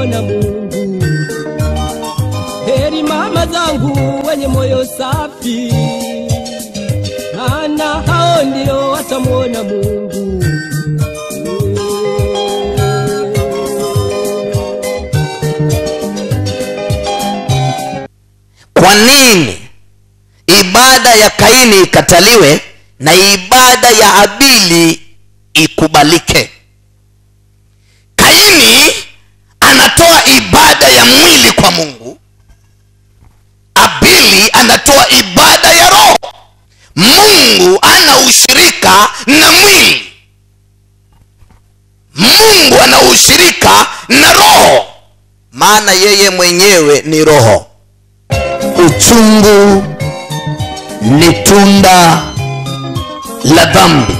watamwona Mungu. Heri mama zangu wenye moyo safi, maana hao ndio watamwona Mungu. kwa nini ibada ya kaini ikataliwe na ibada ya abili ikubalike kaini anatoa ibada ya mwili kwa mungu abili anatoa ibada ya roho mungu ana ushirika na mwili mungu ana ushirika na roho maana yeye mwenyewe ni roho uchungu ni tunda la dhambi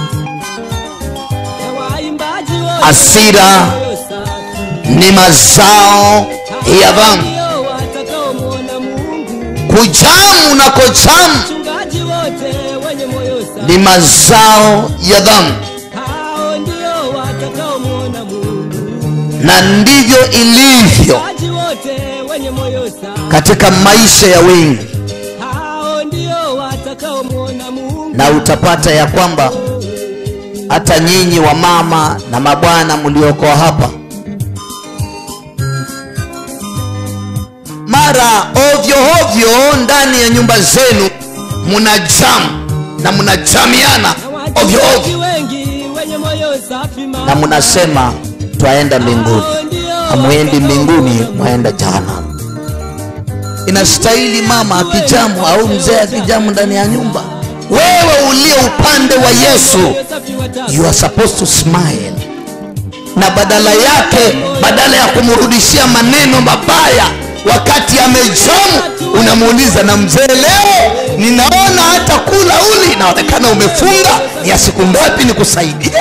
Na waimbaji wote Hasira moyo safi, ni mazao ya dhambi ndio watakaomwona Mungu. kujamu na kojamu Wachungaji wote wenye moyo safi, ni mazao ya dhambi hao ndio watakaomwona Mungu. na ndivyo ilivyo Wachungaji wote wenye moyo safi, katika maisha ya wengi hao ndio watakaomwona Mungu. na utapata ya kwamba hata nyinyi wa mama na mabwana mlioko hapa mara ovyo ovyo ndani ya nyumba zenu muna jamu na mnajamiana Na ovyo wachungaji ovyo wengi wenye moyo safi, na mnasema twaenda mbinguni hao ndio hamwendi mbinguni mwaenda jahanamu inastahili mama akijamu au mzee akijamu ndani ya nyumba wewe uliye upande wa yesu moyo safi wata- you are supposed to smile na badala yake badala ya kumrudishia maneno mabaya wakati amejamu unamuuliza na mzee leo ninaona hata kula uli inaonekana umefunga ni ya siku ngapi nikusaidie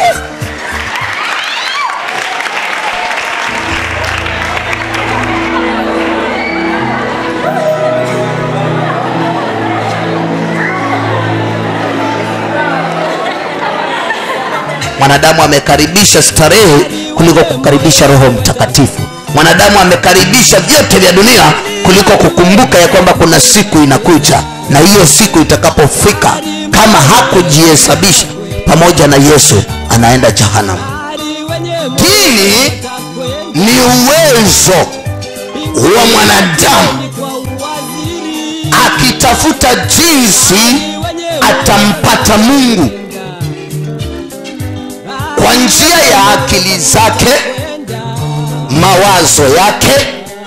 mwanadamu amekaribisha starehe kuliko kukaribisha roho mtakatifu mwanadamu amekaribisha vyote vya dunia kuliko kukumbuka ya kwamba kuna siku inakuja na hiyo siku itakapofika kama hakujihesabisha pamoja na yesu anaenda jahanamu Hali wenye dini watakwenda ni uwezo wa mwanadamu kwa uwaziri, akitafuta jinsi wenye atampata mungu kwa njia ya akili zake wenda mawazo yake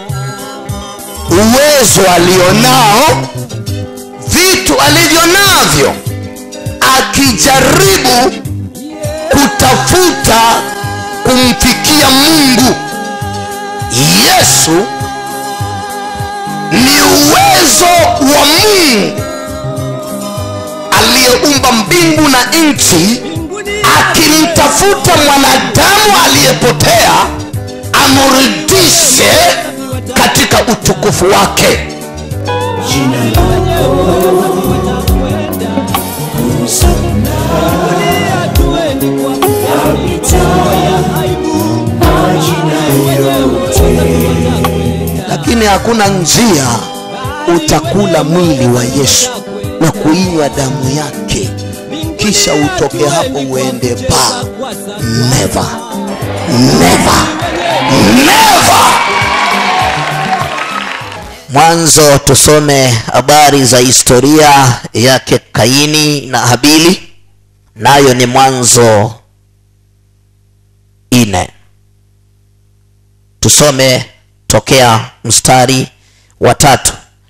uwezo alionao vitu alivyo navyo akijaribu kutafuta kumfikia mungu yesu ni uwezo wa mungu aliyeumba mbingu na nchi mbinguni akimtafuta mwanadamu aliyepotea amrudishe katika utukufu wake hatuendi kwa ya aibu, lakini hakuna njia utakula mwili wa yesu na kuinywa damu yake kisha utoke hapo uende ba never never never mwanzo tusome habari za historia yake kaini na habili nayo ni mwanzo ine tusome tokea mstari wa tatu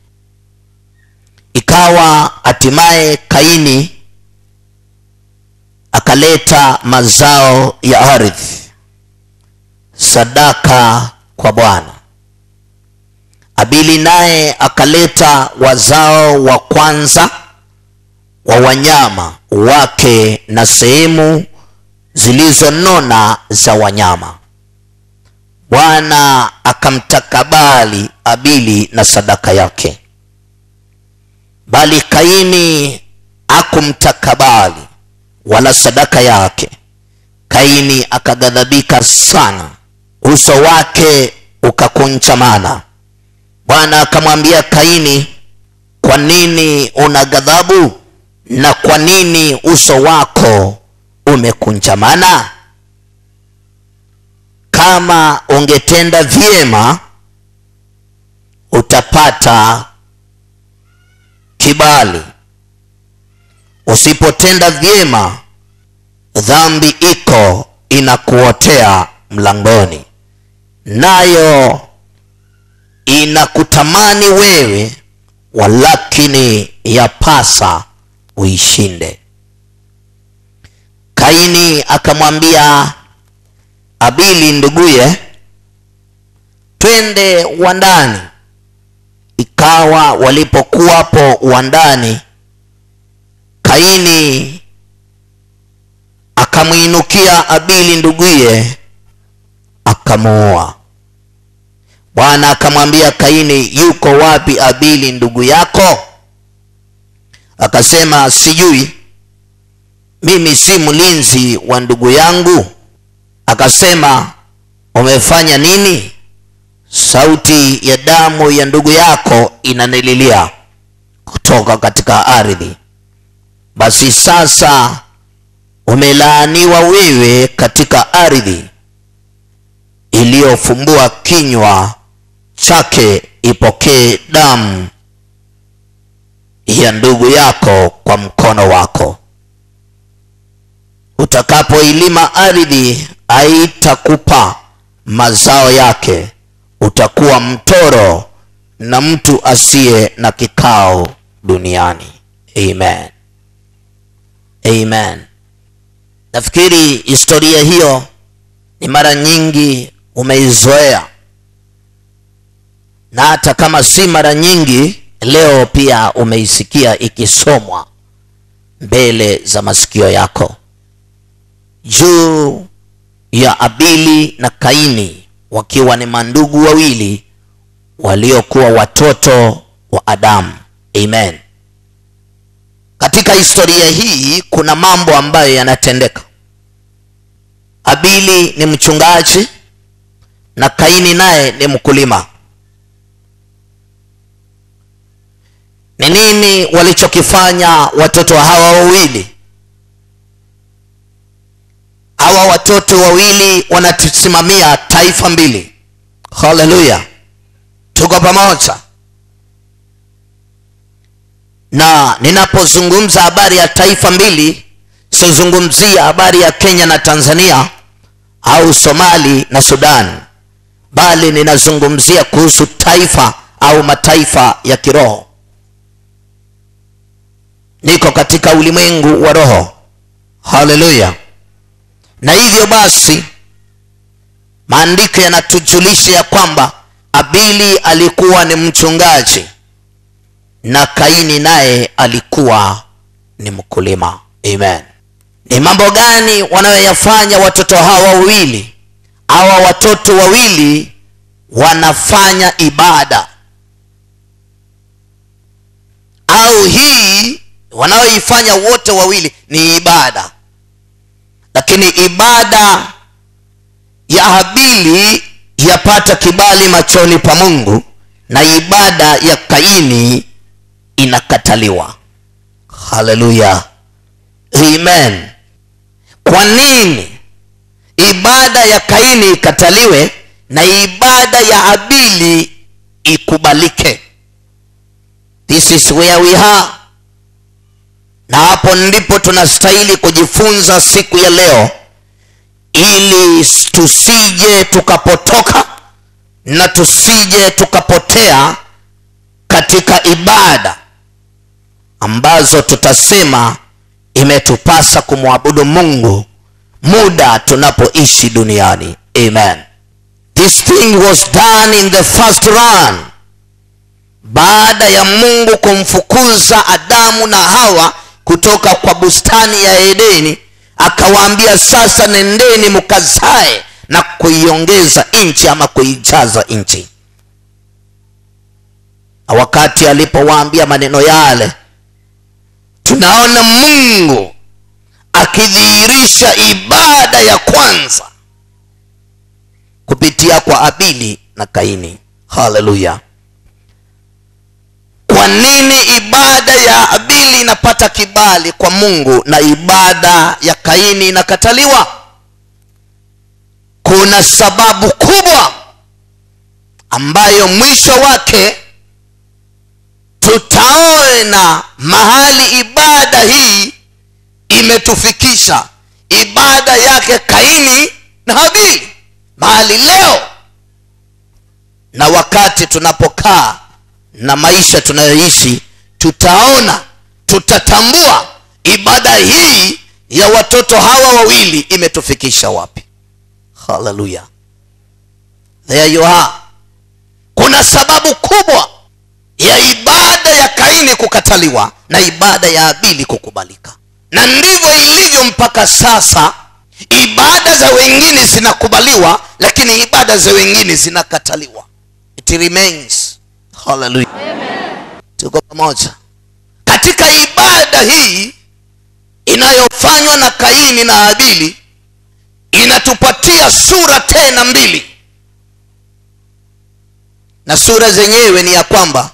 ikawa hatimaye kaini akaleta mazao ya ardhi sadaka kwa bwana abili naye akaleta wazao wa kwanza wa wanyama wake na sehemu zilizonona za wanyama bwana akamtakabali abili na sadaka yake bali kaini akumtakabali wala sadaka yake kaini akaghadhabika sana uso wake ukakunchamana bwana akamwambia kaini kwa nini una ghadhabu na kwa nini uso wako umekunjamana kama ungetenda vyema utapata kibali usipotenda vyema dhambi iko inakuotea mlangoni nayo inakutamani wewe walakini yapasa uishinde kaini akamwambia abili nduguye twende wandani ikawa walipokuwapo wandani kaini akamwinukia abili nduguye akamuua bwana akamwambia kaini yuko wapi abili ndugu yako akasema sijui mimi si mlinzi wa ndugu yangu akasema umefanya nini sauti ya damu ya ndugu yako inanililia kutoka katika ardhi basi sasa umelaaniwa wewe katika ardhi iliyofumbua kinywa chake ipokee damu ya ndugu yako kwa mkono wako utakapoilima ardhi haitakupa mazao yake utakuwa mtoro na mtu asiye na kikao duniani amen amen nafikiri historia hiyo ni mara nyingi umeizoea na hata kama si mara nyingi leo pia umeisikia ikisomwa mbele za masikio yako juu ya abili na kaini wakiwa ni mandugu wawili waliokuwa watoto wa adamu amen katika historia hii kuna mambo ambayo yanatendeka abili ni mchungaji na kaini naye ni mkulima ni nini walichokifanya watoto hawa wawili hawa watoto wawili wanasimamia taifa mbili haleluya tuko pamoja na ninapozungumza habari ya taifa mbili sizungumzia habari ya kenya na tanzania au somali na sudan bali ninazungumzia kuhusu taifa au mataifa ya kiroho niko katika ulimwengu wa roho haleluya na hivyo basi maandiko yanatujulisha ya kwamba abili alikuwa ni mchungaji na kaini naye alikuwa ni mkulima amen ni mambo gani wanayoyafanya watoto hawa wawili hawa watoto wawili wanafanya ibada au hii wanayoifanya wote wawili ni ibada lakini ibada ya habili yapata kibali machoni pa mungu na ibada ya kaini inakataliwa haleluya amen kwa nini ibada ya kaini ikataliwe na ibada ya habili ikubalike this is where we are na hapo ndipo tunastahili kujifunza siku ya leo ili tusije tukapotoka na tusije tukapotea katika ibada ambazo tutasema imetupasa kumwabudu mungu muda tunapoishi duniani amen this thing was done in the first run baada ya mungu kumfukuza adamu na hawa kutoka kwa bustani ya edeni akawaambia sasa nendeni mkazae na kuiongeza nchi ama kuijaza nchi na wakati alipowaambia maneno yale tunaona mungu akidhihirisha ibada ya kwanza kupitia kwa abili na kaini haleluya kwa nini ibada ya abili inapata kibali kwa mungu na ibada ya kaini inakataliwa kuna sababu kubwa ambayo mwisho wake tutaona mahali ibada hii imetufikisha ibada yake kaini na habili mahali leo na wakati tunapokaa na maisha tunayoishi tutaona tutatambua ibada hii ya watoto hawa wawili imetufikisha wapi haleluya there you are kuna sababu kubwa ya ibada ya kaini kukataliwa na ibada ya abili kukubalika na ndivyo ilivyo mpaka sasa ibada za wengine zinakubaliwa lakini ibada za wengine zinakataliwa it remains haleluya tuko pamoja katika ibada hii inayofanywa na kaini na abili inatupatia sura tena mbili na sura zenyewe ni ya kwamba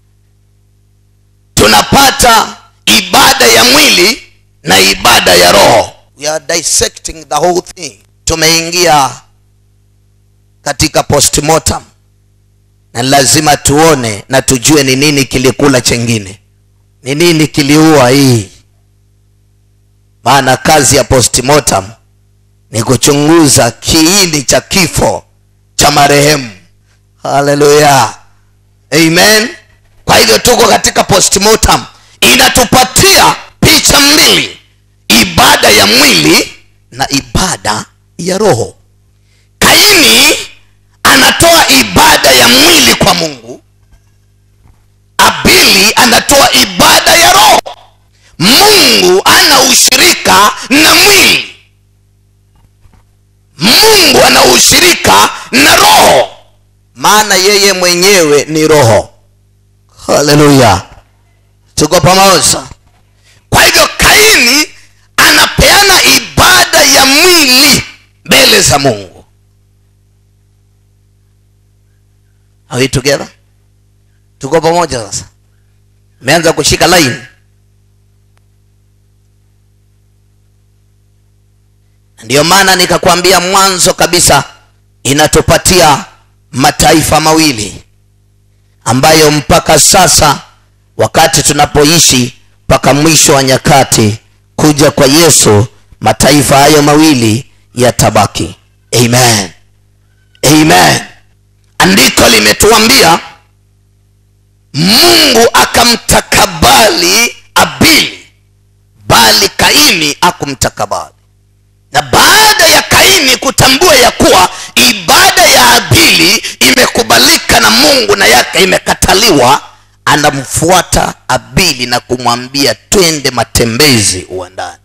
tunapata ibada ya mwili na ibada ya roho we are dissecting the whole thing tumeingia katika postmortem na lazima tuone na tujue ni nini kilikula chengine ni nini kiliua hii maana kazi ya postmortem ni kuchunguza kiini cha kifo cha marehemu haleluya amen kwa hivyo tuko katika postmortem inatupatia picha mbili ibada ya mwili na ibada ya roho kaini anatoa ibada ya mwili kwa mungu abili anatoa ibada ya roho mungu ana ushirika na mwili mungu ana ushirika na roho maana yeye mwenyewe ni roho haleluya tuko pamoja kwa hivyo kaini anapeana ibada ya mwili mbele za mungu Are we together tuko pamoja sasa meanza kushika line ndiyo maana nikakwambia mwanzo kabisa inatupatia mataifa mawili ambayo mpaka sasa wakati tunapoishi mpaka mwisho wa nyakati kuja kwa yesu mataifa hayo mawili yatabaki amen amen andiko limetuambia mungu akamtakabali abili bali kaini akumtakabali na baada ya kaini kutambua ya kuwa ibada ya abili imekubalika na mungu na yake imekataliwa anamfuata abili na kumwambia twende matembezi uwandani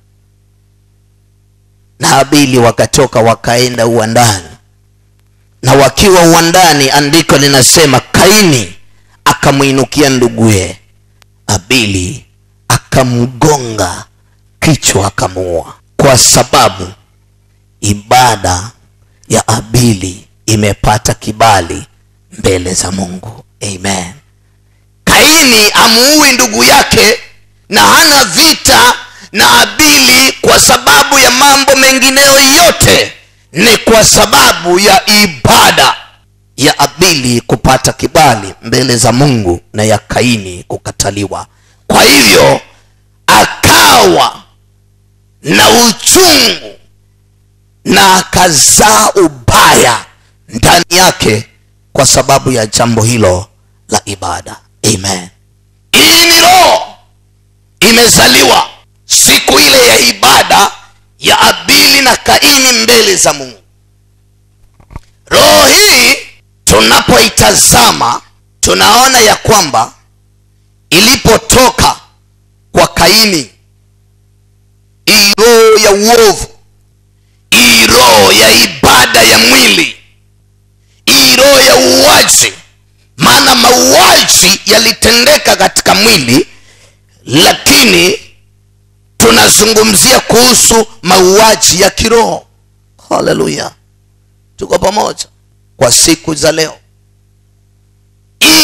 na abili wakatoka wakaenda uwandani na wakiwa uwandani andiko linasema kaini akamwinukia nduguye abili akamgonga kichwa akamuua kwa sababu ibada ya abili imepata kibali mbele za mungu amen kaini amuui ndugu yake na hana vita na abili kwa sababu ya mambo mengineyo yote ni kwa sababu ya ibada ya abili kupata kibali mbele za mungu na ya kaini kukataliwa kwa hivyo akawa na uchungu na akazaa ubaya ndani yake kwa sababu ya jambo hilo la ibada amen hii ni roho imezaliwa siku ile ya ibada ya abili na kaini mbele za mungu roho hii tunapoitazama tunaona ya kwamba ilipotoka kwa kaini hii roho ya uovu hii roho ya ibada ya mwili hii roho ya uuaji maana mauaji yalitendeka katika mwili lakini tunazungumzia kuhusu mauaji ya kiroho haleluya tuko pamoja kwa siku za leo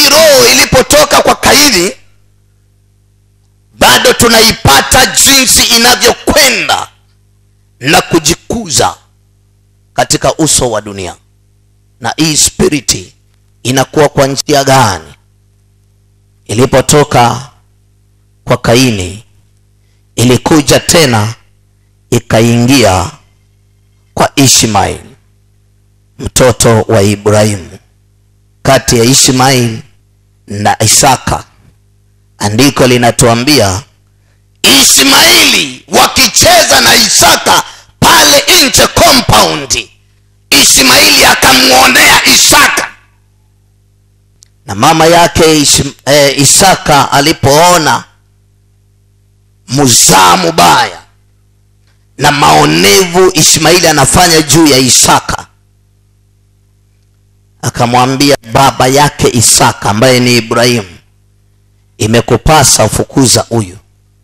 hii roho ilipotoka kwa kaini bado tunaipata jinsi inavyokwenda na kujikuza katika uso wa dunia na hii spiriti inakuwa kwa njia gani ilipotoka kwa kaini ilikuja tena ikaingia kwa ishmaeli mtoto wa ibrahimu kati ya ishmaeli na isaka andiko linatuambia ishmaeli wakicheza na isaka pale nje compound ishmaeli akamwonea isaka na mama yake Ish, eh, isaka alipoona muzaa mubaya na maonevu ishmaeli anafanya juu ya isaka akamwambia baba yake isaka ambaye ni ibrahimu imekupasa ufukuza huyu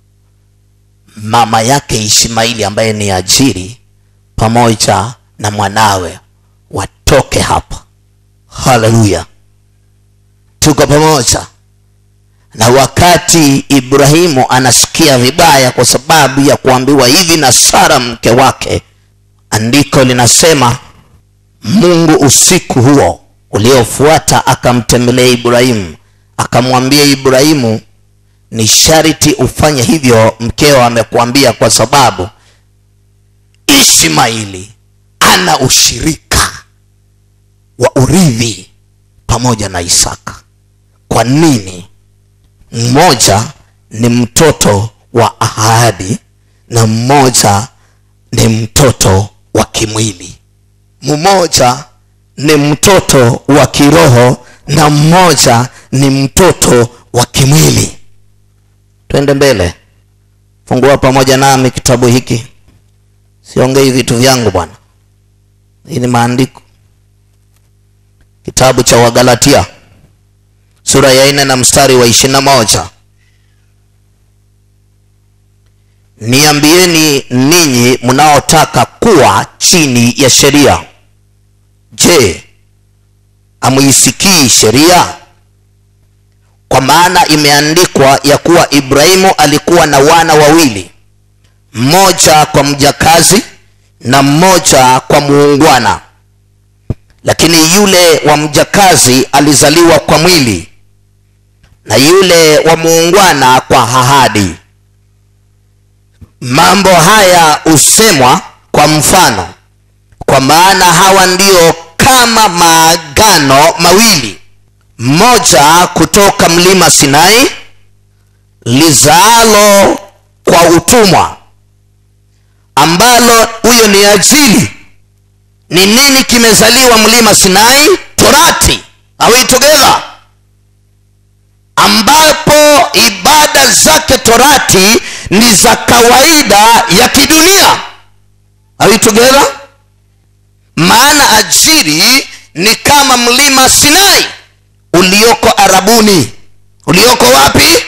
mama yake ishmaeli ambaye ni ajiri pamoja na mwanawe watoke hapa haleluya tuko pamoja na wakati ibrahimu anasikia vibaya kwa sababu ya kuambiwa hivi na sara mke wake andiko linasema mungu usiku huo uliofuata akamtembelea ibrahimu akamwambia ibrahimu ni sharti ufanye hivyo mkeo amekuambia kwa sababu ishmaili ana ushirika wa urithi pamoja na isaka kwa nini mmoja ni mtoto wa ahadi na mmoja ni mtoto wa kimwili mmoja ni mtoto wa kiroho na mmoja ni mtoto wa kimwili twende mbele fungua pamoja nami kitabu hiki siongei vitu vyangu bwana hii ni maandiko kitabu cha wagalatia sura ya nne na mstari wa ishiri na moja niambieni ninyi mnaotaka kuwa chini ya sheria je amuisikii sheria kwa maana imeandikwa ya kuwa ibrahimu alikuwa na wana wawili mmoja kwa mjakazi na mmoja kwa muungwana lakini yule wa mjakazi alizaliwa kwa mwili na yule wa muungwana kwa ahadi mambo haya husemwa kwa mfano kwa maana hawa ndio kama maagano mawili mmoja kutoka mlima sinai lizaalo kwa utumwa ambalo huyo ni ajili ni nini kimezaliwa mlima sinai torati are we together ambapo ibada zake torati ni za kawaida ya kidunia are we together maana ajiri ni kama mlima sinai ulioko arabuni ulioko wapi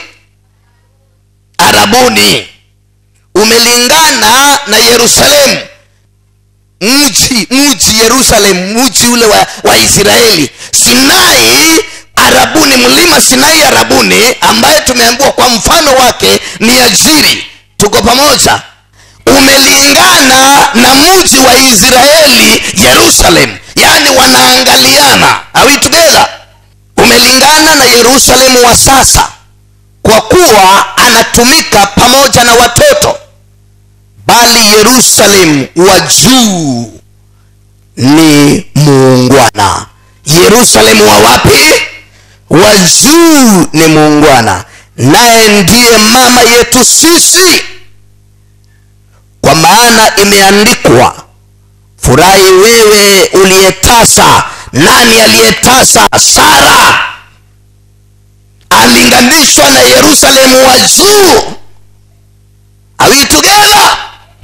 arabuni umelingana na yerusalemu mji mji yerusalem mji ule wa, wa israeli sinai arabuni mlima sinai arabuni ambaye tumeambiwa kwa mfano wake ni ajiri tuko pamoja umelingana na mji wa israeli yerusalem yaani wanaangaliana are we together umelingana na yerusalemu wa sasa kwa kuwa anatumika pamoja na watoto bali yerusalemu wa juu ni muungwana yerusalemu wa wapi wa juu ni muungwana naye ndiye mama yetu sisi kwa maana imeandikwa furahi wewe uliyetasa nani aliyetasa sara alinganishwa na yerusalemu wa juu Are we together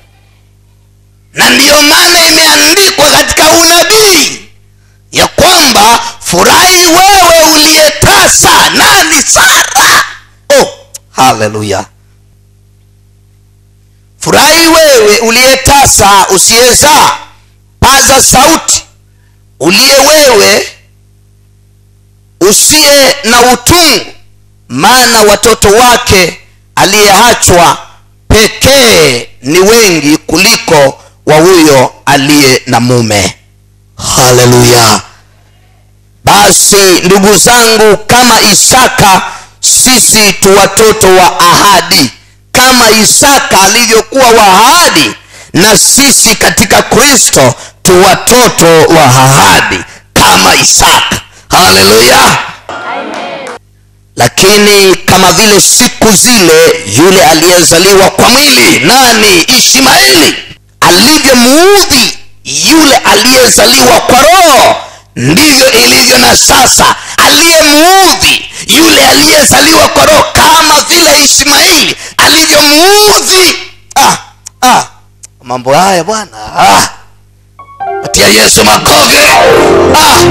na ndiyo maana imeandikwa katika unabii ya kwamba furahi wewe uliyetasa nani sara oh haleluya furahi wewe uliyetasa usiyezaa paza sauti uliye wewe usiye na utungu maana watoto wake aliyeachwa pekee ni wengi kuliko wa huyo aliye na mume haleluya basi ndugu zangu kama isaka sisi tu watoto wa ahadi kama isaka alivyokuwa wa ahadi na sisi katika kristo tu watoto wa ahadi kama isaka haleluya lakini kama vile siku zile yule aliyezaliwa kwa mwili nani ishmaeli alivyomuudhi yule aliyezaliwa kwa roho ndivyo ilivyo na sasa aliyemuudhi yule aliyezaliwa kwa roho kama vile ishmaeli alivyomuudhi ah, ah, mambo haya bwana ah. patia yesu makofi ah.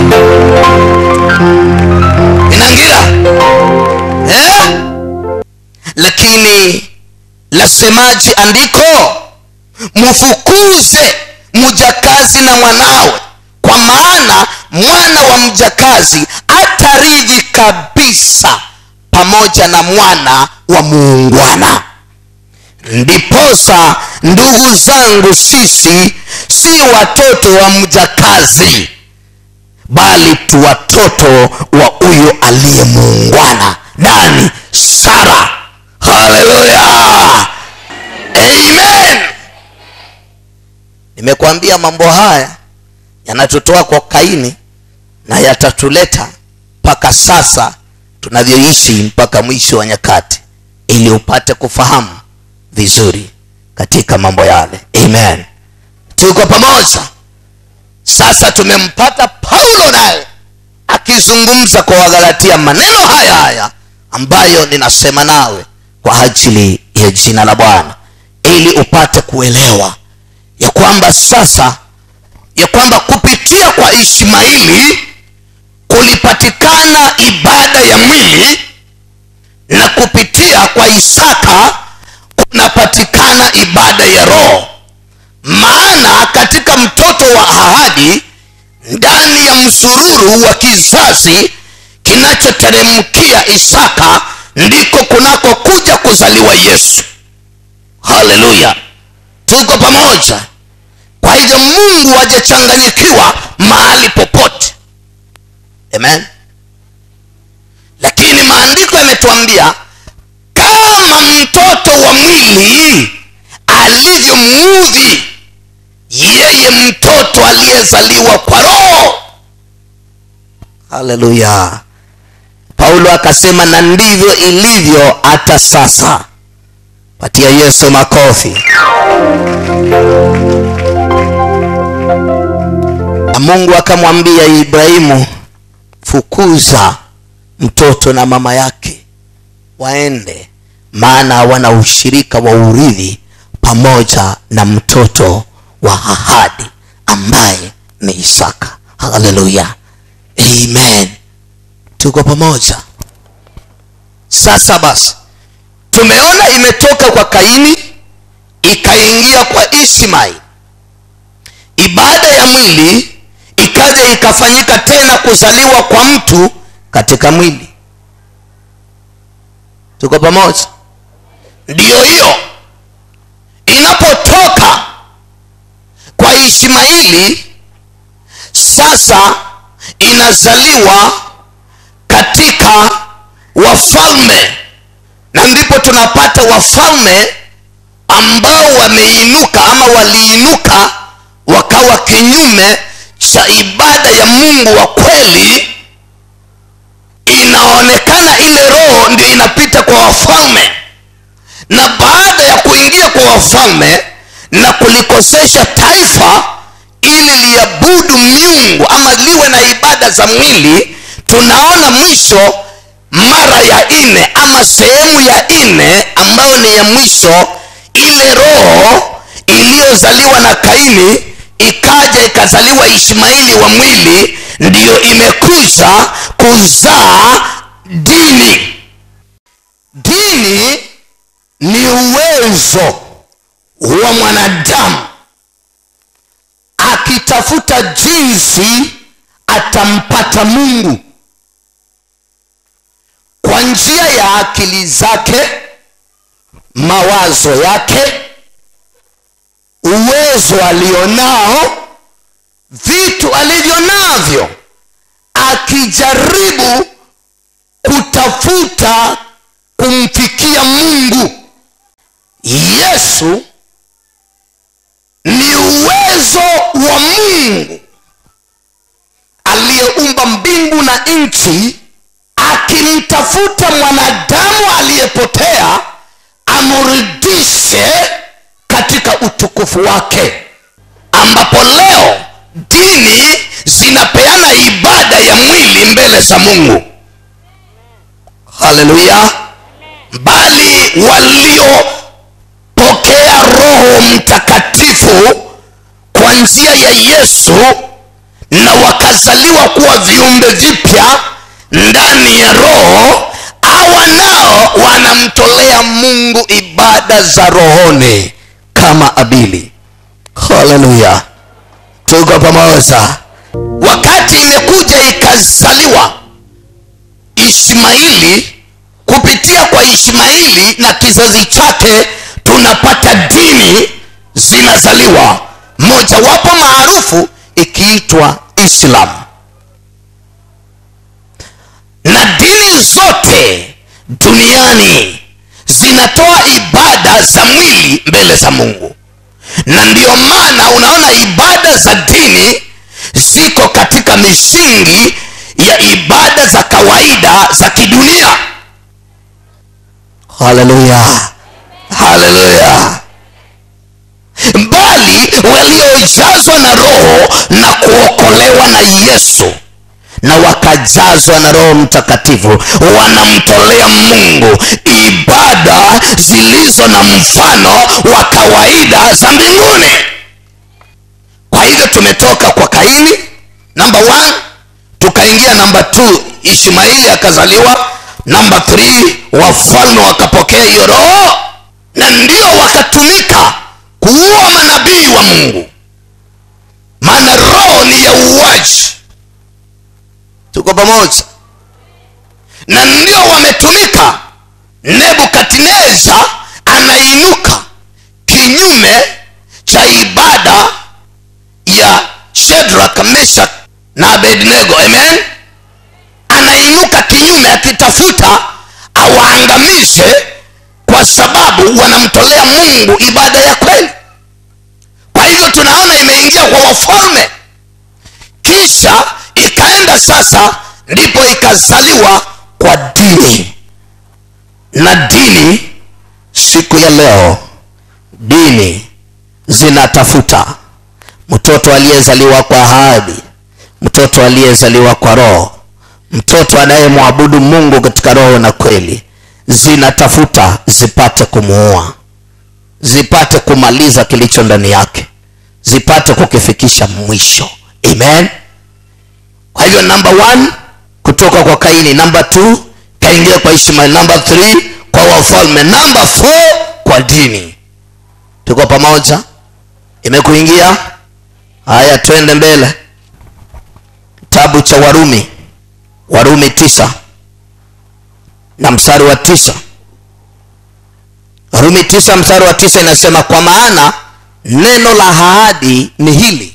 inangira eh? lakini lasemaji andiko mfukuze mjakazi na mwanawe kwa maana mwana wa mjakazi ataridhi kabisa pamoja na mwana wa muungwana ndiposa ndugu zangu sisi si watoto wa mjakazi bali tu watoto wa huyo aliye muungwana nani sara haleluya amen nimekwambia mambo haya yanatutoa kwa kaini na yatatuleta mpaka sasa tunavyoishi mpaka mwisho wa nyakati ili upate kufahamu vizuri katika mambo yale amen tuko pamoja sasa tumempata paulo naye akizungumza kwa wagalatia maneno haya haya ambayo ninasema nawe kwa ajili ya jina la bwana ili upate kuelewa ya kwamba sasa ya kwamba kupitia kwa ishmaili kulipatikana ibada ya mwili na kupitia kwa isaka kunapatikana ibada ya roho maana katika mtoto wa ahadi ndani ya msururu wa kizazi kinachoteremkia isaka ndiko kunakokuja kuzaliwa yesu haleluya tuko pamoja kwa hivyo mungu hajachanganyikiwa mahali popote amen lakini maandiko yametuambia kama mtoto wa mwili alivyomuudhi yeye mtoto aliyezaliwa kwa roho haleluya paulo akasema na ndivyo ilivyo hata sasa patia yesu makofi na mungu akamwambia ibrahimu fukuza mtoto na mama yake waende maana hawana ushirika wa urithi pamoja na mtoto wa ahadi ambaye ni isaka haleluya amen tuko pamoja sasa basi tumeona imetoka kwa kaini ikaingia kwa ishmaeli ibada ya mwili ikaja ikafanyika tena kuzaliwa kwa mtu katika mwili tuko pamoja ndiyo hiyo inapotoka kwa ishmaili sasa inazaliwa katika wafalme na ndipo tunapata wafalme ambao wameinuka ama waliinuka wakawa kinyume cha ibada ya mungu wa kweli inaonekana ile roho ndio inapita kwa wafalme na baada ya kuingia kwa wafalme na kulikosesha taifa ili liabudu miungu ama liwe na ibada za mwili tunaona mwisho mara ya nne ama sehemu ya nne ambayo ni ya mwisho ile roho iliyozaliwa na kaini ikaja ikazaliwa ishmaeli wa mwili ndiyo imekuja kuzaa dini dini ni uwezo wa mwanadamu akitafuta jinsi atampata mungu kwa njia ya akili zake mawazo yake uwezo alionao vitu alivyo navyo akijaribu kutafuta kumfikia mungu yesu ni uwezo wa mungu aliyeumba mbingu na nchi akimtafuta mwanadamu aliyepotea amrudishe katika utukufu wake ambapo leo dini zinapeana ibada ya mwili mbele za mungu haleluya bali waliopokea roho mtakatifu kwa njia ya yesu na wakazaliwa kuwa viumbe vipya ndani ya roho hawa nao wanamtolea mungu ibada za rohoni kama abili haleluya tuko pamoja wakati imekuja ikazaliwa ishmaili kupitia kwa ishmaili na kizazi chake tunapata dini zinazaliwa mojawapo maarufu ikiitwa islam na dini zote duniani zinatoa ibada za mwili mbele za mungu na ndiyo maana unaona ibada za dini ziko katika misingi ya ibada za kawaida za kidunia haleluya haleluya bali waliojazwa na roho na kuokolewa na yesu na wakajazwa na roho mtakatifu wanamtolea mungu ibada zilizo na mfano wa kawaida za mbinguni kwa hivyo tumetoka kwa kaini namba 1 tukaingia namba 2 ishmaili akazaliwa namba 3 wafalme wakapokea hiyo roho na ndio wakatumika kuua manabii wa mungu maana roho ni ya uuaji tuko pamoja na ndio wametumika nebukadneza anainuka kinyume cha ibada ya shedrak meshak na abednego amen anainuka kinyume akitafuta awaangamize kwa sababu wanamtolea mungu ibada ya kweli kwa hivyo tunaona imeingia kwa wafalme kisha ikaenda sasa ndipo ikazaliwa kwa dini na dini siku ya leo dini zinatafuta mtoto aliyezaliwa kwa ahadi mtoto aliyezaliwa kwa roho mtoto anayemwabudu mungu katika roho na kweli zinatafuta zipate kumuua zipate kumaliza kilicho ndani yake zipate kukifikisha mwisho amen kwa hivyo namba 1 kutoka kwa kaini namba 2 kaingia kwa ishmael namba 3 kwa wafalme namba 4 kwa dini tuko pamoja imekuingia haya twende mbele kitabu cha warumi warumi tisa na mstari wa tisa warumi tisa mstari wa tisa inasema kwa maana neno la ahadi ni hili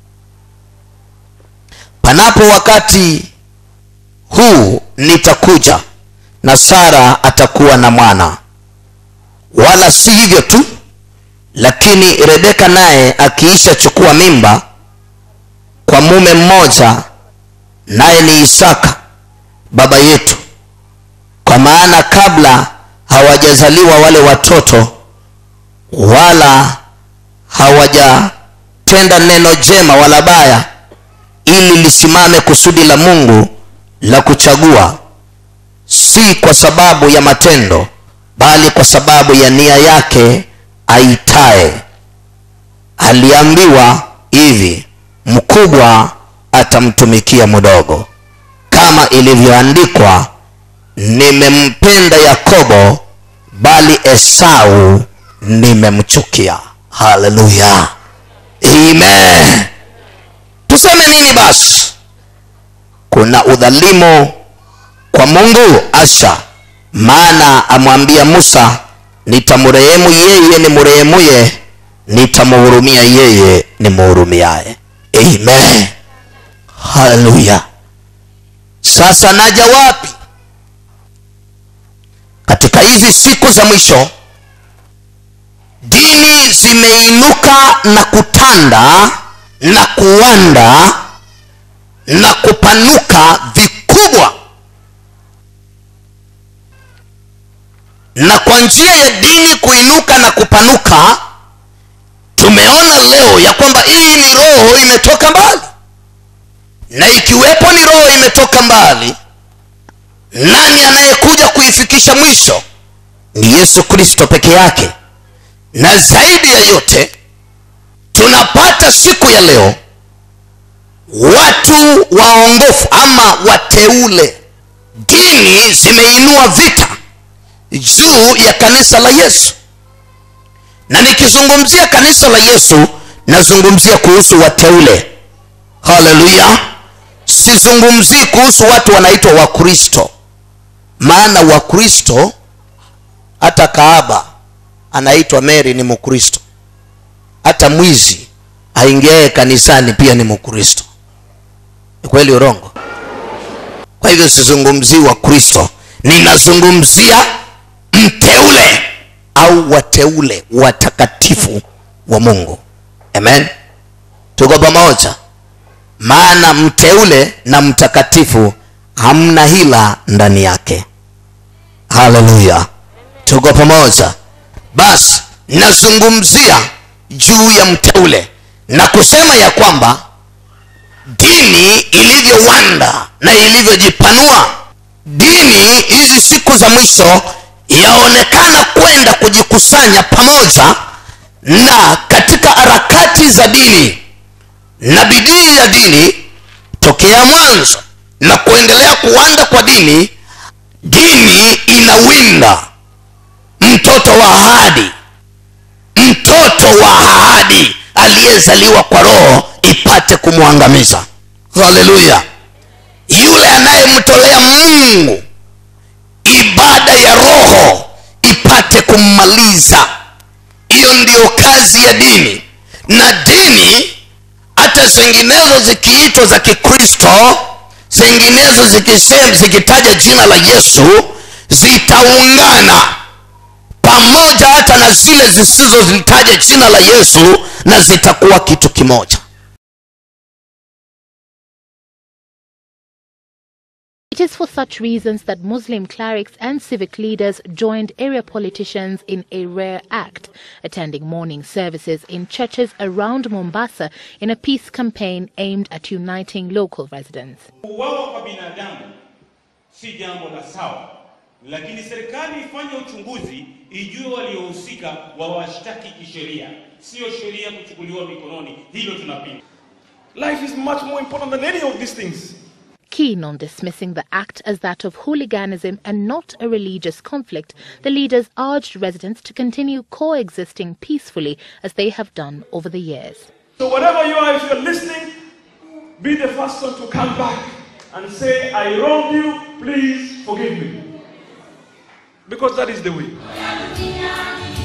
panapo wakati huu nitakuja na sara atakuwa na mwana wala si hivyo tu lakini rebeka naye akiisha chukua mimba kwa mume mmoja naye ni isaka baba yetu kwa maana kabla hawajazaliwa wale watoto wala hawajatenda neno jema wala baya ili lisimame kusudi la mungu la kuchagua si kwa sababu ya matendo bali kwa sababu ya nia yake aitaye aliambiwa hivi mkubwa atamtumikia mdogo kama ilivyoandikwa nimempenda yakobo bali esau nimemchukia haleluya amen tuseme nini basi kuna udhalimu kwa mungu asha maana amwambia musa nitamrehemu yeye ni mrehemuye nitamhurumia yeye ni mhurumiaye amen haleluya sasa naja wapi katika hizi siku za mwisho dini zimeinuka na kutanda na kuwanda na kupanuka vikubwa na kwa njia ya dini kuinuka na kupanuka tumeona leo ya kwamba hii ni roho imetoka mbali na ikiwepo ni roho imetoka mbali nani anayekuja kuifikisha mwisho ni yesu kristo peke yake na zaidi ya yote tunapata siku ya leo watu waongofu ama wateule dini zimeinua vita juu ya kanisa la yesu na nikizungumzia kanisa la yesu nazungumzia kuhusu wateule haleluya sizungumzii kuhusu watu wanaitwa wakristo maana wakristo hata kaaba anaitwa mary ni mkristo hata mwizi aingiaye kanisani pia ni mkristo ni kweli urongo kwa hivyo sizungumzii wakristo ninazungumzia mteule au wateule watakatifu wa mungu amen tuko pamoja maana mteule na mtakatifu hamna hila ndani yake haleluya tuko pamoja basi nazungumzia juu ya mteule na kusema ya kwamba dini ilivyowanda na ilivyojipanua dini hizi siku za mwisho yaonekana kwenda kujikusanya pamoja na katika harakati za dini na bidii ya dini tokea mwanzo na kuendelea kuwanda kwa dini dini inawinda mtoto wa ahadi mtoto wa ahadi aliyezaliwa kwa roho ipate kumwangamiza haleluya yule anayemtolea mungu ibada ya roho ipate kummaliza hiyo ndiyo kazi ya dini na dini hata zinginezo zikiitwa za kikristo zinginezo zikisema zikitaja jina la yesu zitaungana pamoja hata na zile zisizozitaja jina la yesu na zitakuwa kitu kimoja It is for such reasons that Muslim clerics and civic leaders joined area politicians in a rare act, attending morning services in churches around Mombasa in a peace campaign aimed at uniting local residents. Kuuawa kwa binadamu si jambo la sawa, lakini serikali ifanye uchunguzi, ijue waliohusika, wawashtaki kisheria, sio sheria kuchukuliwa mikononi. Hilo tunapinga. Life is much more important than any of these things. Keen on dismissing the act as that of hooliganism and not a religious conflict, the leaders urged residents to continue coexisting peacefully as they have done over the years. So wherever you are, if you're listening, be the first one to come back and say, I wronged you, please forgive me. Because that is the way.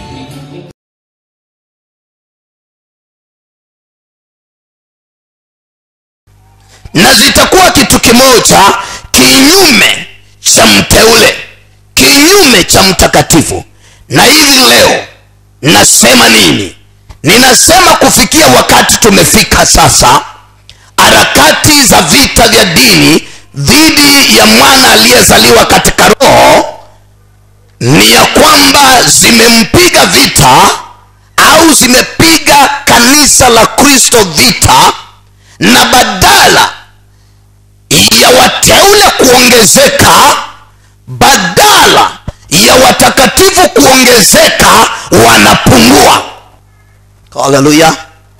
na zitakuwa kitu kimoja kinyume cha mteule kinyume cha mtakatifu na hivi leo nasema nini ninasema kufikia wakati tumefika sasa harakati za vita vya dini dhidi ya mwana aliyezaliwa katika roho ni ya kwamba zimempiga vita au zimepiga kanisa la kristo vita na badala ya wateule kuongezeka badala ya watakatifu kuongezeka wanapungua haleluya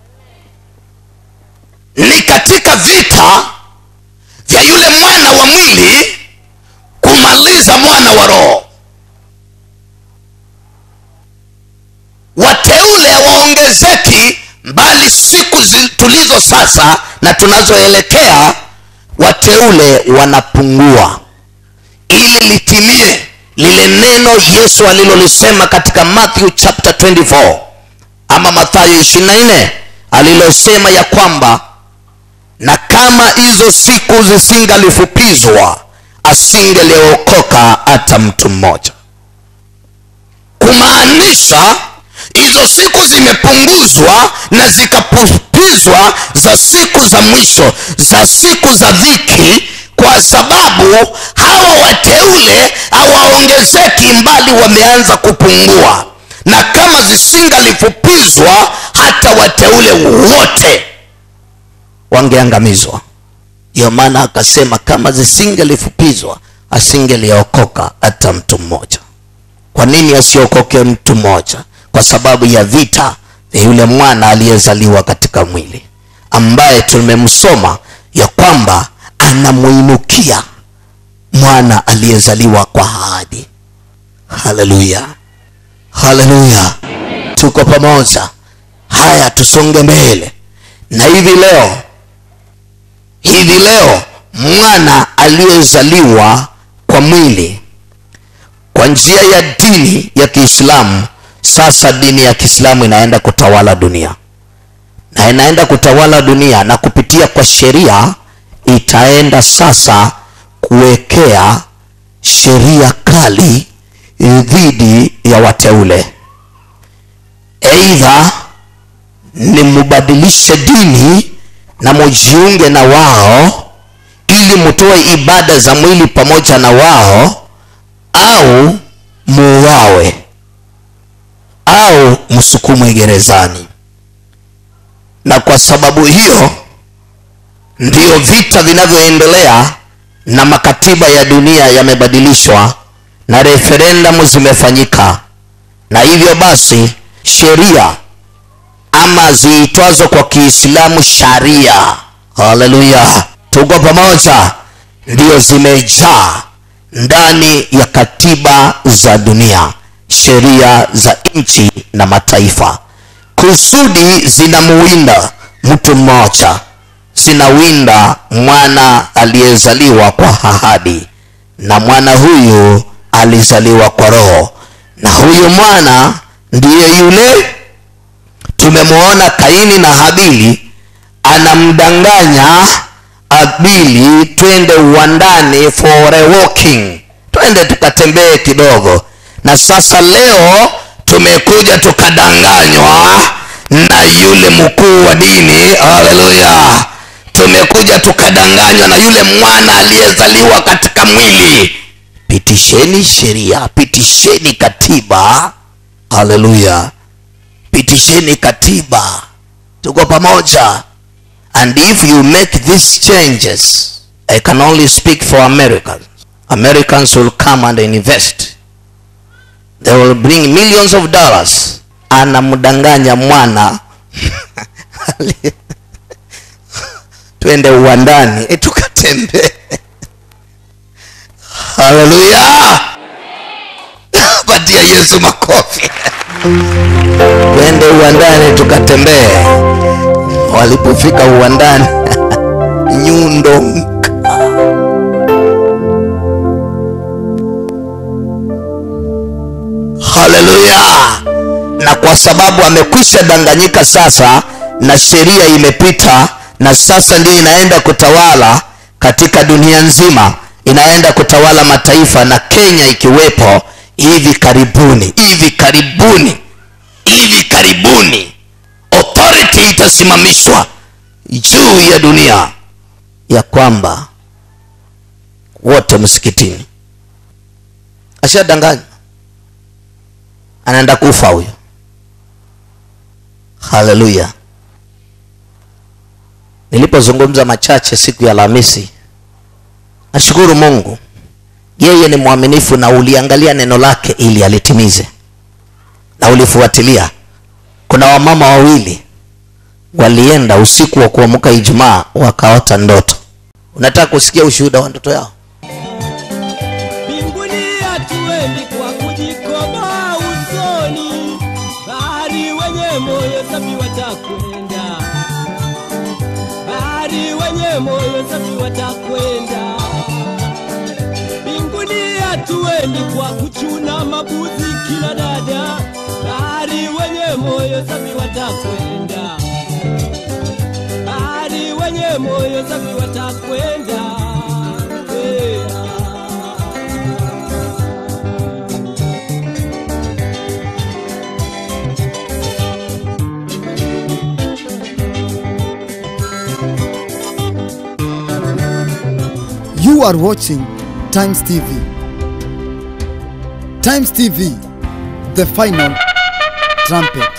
ni katika vita vya yule mwana wa mwili kumaliza mwana wa roho wateule hawaongezeki bali siku zi- tulizo sasa na tunazoelekea wateule wanapungua ili litimie lile neno yesu alilolisema katika matthew chapter 24 ama mathayo 24 alilosema ya kwamba na kama hizo siku zisingalifupizwa asingeliokoka hata mtu mmoja kumaanisha hizo siku zimepunguzwa na zikapupizwa za siku za mwisho za siku za dhiki kwa sababu hawa wateule hawaongezeki mbali wameanza kupungua na kama zisingalifupizwa hata wateule wote wangeangamizwa ndiyo maana akasema kama zisingelifupizwa asingeliokoka hata mtu mmoja kwa nini asiokoke mtu mmoja kwa sababu ya vita vya yule mwana aliyezaliwa katika mwili ambaye tumemsoma ya kwamba anamuinukia mwana aliyezaliwa kwa ahadi haleluya haleluya tuko pamoja haya tusonge mbele na hivi leo hivi leo mwana aliyezaliwa kwa mwili kwa njia ya dini ya kiislamu sasa dini ya kiislamu inaenda kutawala dunia na inaenda kutawala dunia na kupitia kwa sheria itaenda sasa kuwekea sheria kali dhidi ya wateule eidha ni mubadilishe dini na mujiunge na wao ili mutoe ibada za mwili pamoja na wao au muuawe au msukumwe gerezani na kwa sababu hiyo ndiyo vita vinavyoendelea na makatiba ya dunia yamebadilishwa na referendamu zimefanyika na hivyo basi sheria ama ziitwazo kwa kiislamu sharia haleluya tuko pamoja ndio zimejaa ndani ya katiba za dunia sheria za nchi na mataifa kusudi zinamuwinda mtu mmoja zinawinda mwana aliyezaliwa kwa ahadi na mwana huyu alizaliwa kwa roho na huyu mwana ndiye yule tumemwona kaini na habili anamdanganya abili twende uwandani for a walking twende tukatembee kidogo na sasa leo tumekuja tukadanganywa na yule mkuu wa dini haleluya tumekuja tukadanganywa na yule mwana aliyezaliwa katika mwili pitisheni sheria pitisheni katiba haleluya pitisheni katiba tuko pamoja and if you make these changes i can only speak for americans americans will come and invest they will bring millions of dollars anamdanganya mwana twende uwandani e tukatembee haleluya patia yesu makofi twende uwandani tukatembee walipofika uwandani nyundo mka haleluya na kwa sababu amekwisha danganyika sasa na sheria imepita na sasa ndio inaenda kutawala katika dunia nzima inaenda kutawala mataifa na kenya ikiwepo hivi karibuni hivi karibuni hivi karibuni authority itasimamishwa juu ya dunia ya kwamba wote msikitini ashadanganywa anaenda kufa huyo haleluya nilipozungumza machache siku ya alhamisi nashukuru mungu yeye ni mwaminifu na uliangalia neno lake ili alitimize na ulifuatilia kuna wamama wawili walienda usiku wa kuamka ijumaa wakaota ndoto unataka kusikia ushuhuda wa ndoto yao mbinguni hatuendi kwa kujikoboa usoni, bahari wenye moyo safi watakwenda, bahari wenye moyo safi watakwenda mbinguni hatuendi kwa kuchuna mabuzi kina dada, bali wenye moyo safi watakwenda, bali wenye moyo safi watakwenda. Yeah. You are watching Times TV. Times TV, the final trumpet.